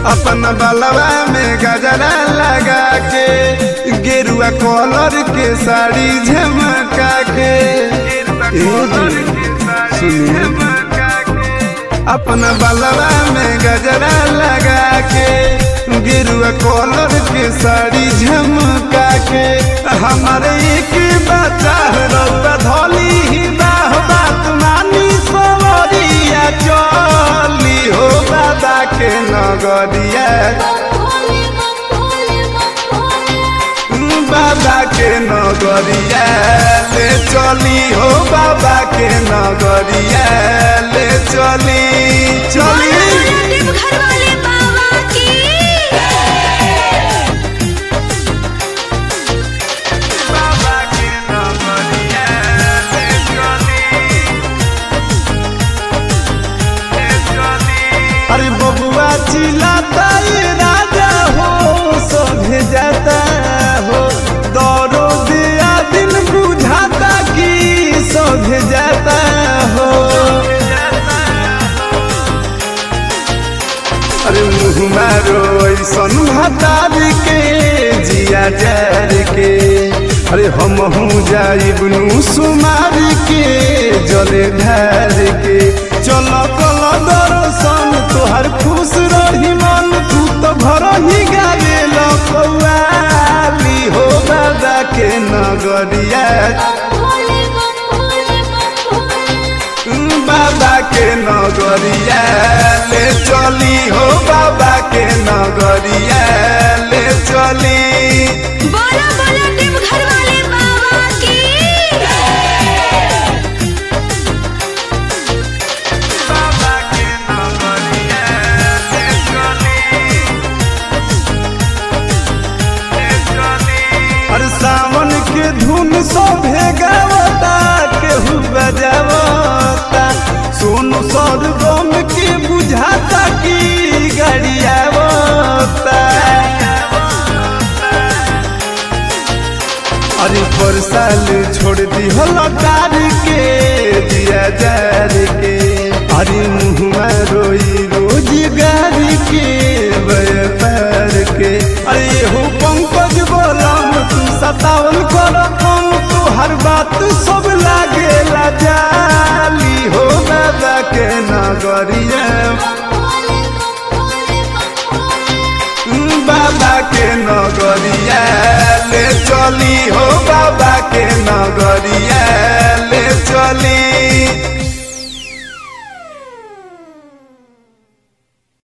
अपन बलवा में गजरा लगा के गेरुआ कलर के साड़ी झमका के ए जी, सुनिए अपन बलवा में गजरा लगा के गेरुआ कलर के साड़ी झमका के हमारे एक बच्चा रौदा धोली ही बाह बात मानी सवरिया चली हो बाबा के नगरिया बाबा के नगरिया ले चली हो बाबा के नगरिया ले चली चली घर वाले बाबा की बाबा के नगरिया ले चली ले चली अरे बबुआ चिल्लाता ये राजा हो सोभे जाता हो दौड़ो दिया दिल बुझाता कि सोभे जाता हो अरे मुँह मारो ऐसन हतार के जिया जार के अरे हम हूँ जाइबनू सुमार के जले ढार के चल कल दर्शन तोहर खुश रही मन तू तो घर ही गावे लौली हो बाबा के नगरिया बाबा के नगरिया ले चली हो बाबा के नगरिया ले चली बोलो बोलो टिप घर वाले बाबा की बाबा के नगरिया ले चली ले चली अरे सावन के धुन सोभे गावता केहू बजावता सोनू सरगम के बुझाता की गड़ियावता अरे पर साल छोड़ दी हो कार के दिया जार के अरे मुँह रोई रोजगार के व्यापार के अरे हो पंकज बोलम तू सतावन कर कम तू हर बात सब लागे जाली हो बाबा के नगरिया बाबा के नगरिया ले चली हो बाबा के नगरिया ले चली